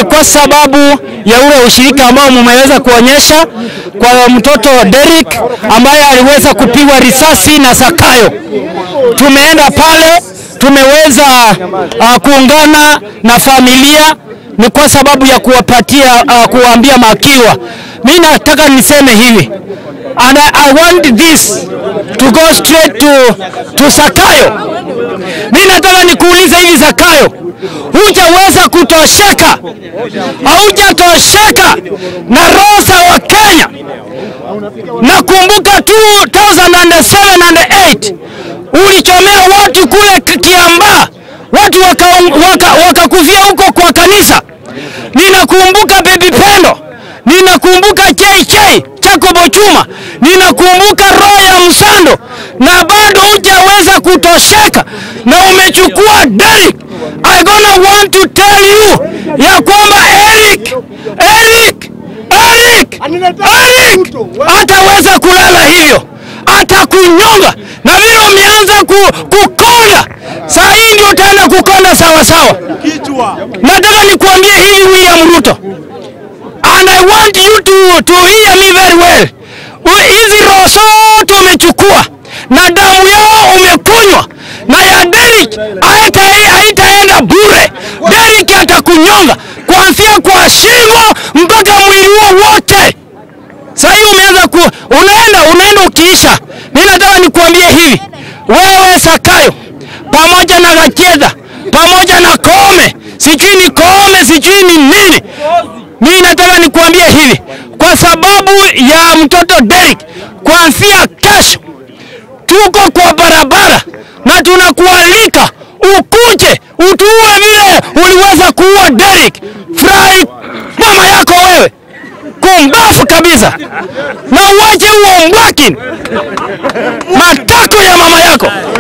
ni kwa sababu ya ule ushirika ambao mumeweza kuonyesha kwa mtoto Derrick ambaye aliweza kupigwa risasi na Zakayo. Tumeenda pale, tumeweza uh, kuungana na familia ni kwa sababu ya kuwapatia uh, kuwaambia makiwa. Mimi nataka niseme hivi and I, I want this to go straight to, to Zakayo. Mimi nataka nikuulize hivi Zakayo, hujaweza kutosheka, haujatosheka na roho za Wakenya. Nakumbuka 2007 and 8 ulichomea watu kule Kiambaa, watu wakakufia waka, waka huko kwa kanisa. Ninakumbuka Bibi Pendo, ninakumbuka JJ Jacob Chuma, ninakumbuka roho ya Msando, na bado hujaweza kutosheka na umechukua Derrick. I gonna want to tell you ya kwamba Eric, Eric, Eric, Eric hataweza kulala hivyo, atakunyonga na vile umeanza ku, kukonda saa hii ndio utaenda kukonda sawa sawa. Nataka nikuambie hivi William Ruto, and I want you to, to hear me very well. Hizi roho zote umechukua na damu yao umekunywa na ya Derrick haitaenda bure. Derrick atakunyonga kuanzia kwa shingo mpaka mwili huo wote. Sasa hii umeanza ku, unaenda unaenda ukiisha. Mimi nataka nikuambie hivi, wewe Zakayo pamoja na Gachedha pamoja na Koome, sijui ni Koome sijui ni nini, mimi nataka nikuambie hivi, kwa sababu ya mtoto Derrick, kuanzia kesho tuko kwa barabara na tunakualika ukuje utuue vile uliweza kuua Derrick. Furahi mama yako wewe, kumbafu kabisa, na uache huo mbwaki matako ya mama yako.